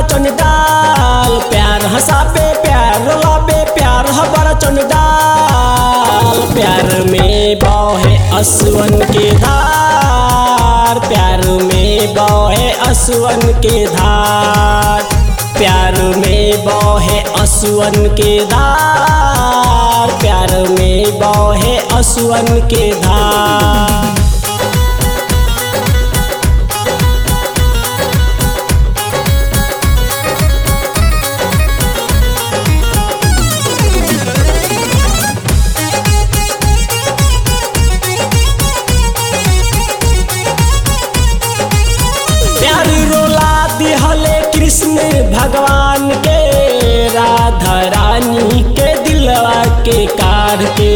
चंडाल प्यार हंसाबे प्यार लाबे प्यार हबर चंडाल प्यार में बहे असवन के धार प्यार में बहे असवन के धार प्यार में बहे असुअन के धार प्यार में बहे असुअन के धार प्यार रोला दिहले कृष्ण भगवान के राधा रानी के दिलवा के कार के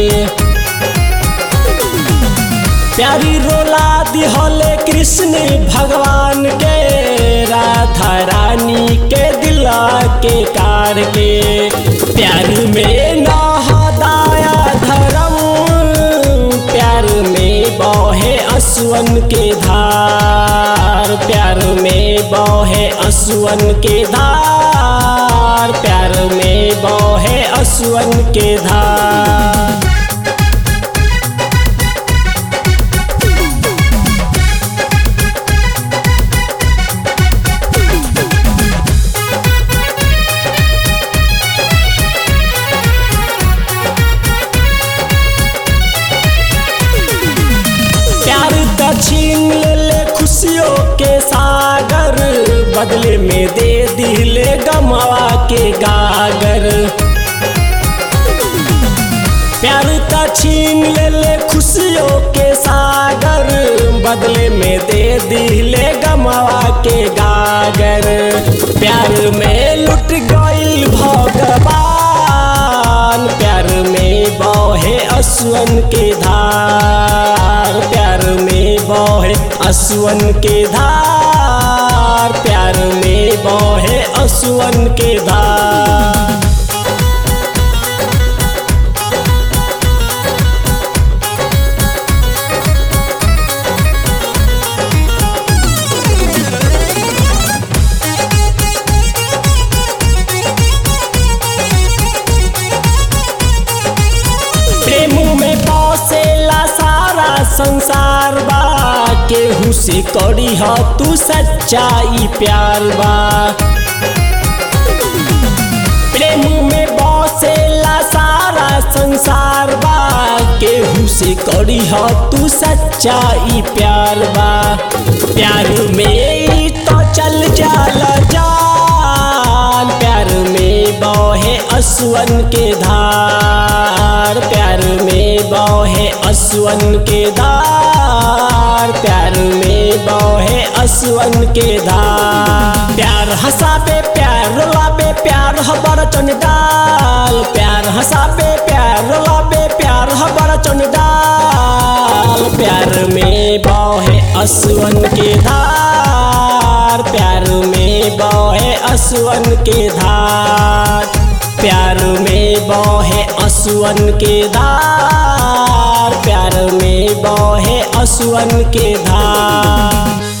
प्यारी रोला दिहले कृष्ण भगवान के राधा रानी के दिलवा के कार के प्यार में नहदाया धर्म प्यार में बहे असुअन के धार प्यार में बहे असुअन के धार प्यार में बहे असुअन के धार प्यार दक्षिण ले ले खुशियों के सागर बदले में दे दिले गमवा के गागर प्यार दक्षिण ले ले खुशियों के सागर बदले में दे दिले गमवा के गागर प्यार में लुट गईल भगवान प्यार में बहे असुअन के धार प्यार में बहे असुअन के धार प्यार में बहे असुअन के धार प्रेम में बसेला सारा संसार बा केहू से करी ह तू सच्चाई प्यार बा प्रेम में बसेला सारा संसार बा केहू से करी ह तू सच्चाई प्यार बा प्यार में ही तो चल जाला जान प्यार में बहे असुअन के धार प्यार में बहे असुअन के धार प्यार में बहे असुअन के धार प्यार हंसाबे प्यार लाबे प्यार हबर चंडाल प्यार हंसाबे प्यार लाबे प्यार हबर चंडाल प्यार में बहे असुअन के धार प्यार में बहे असुअन के धार प्यार में बहे असुअन के धार प्यार में बहे असुअन के धार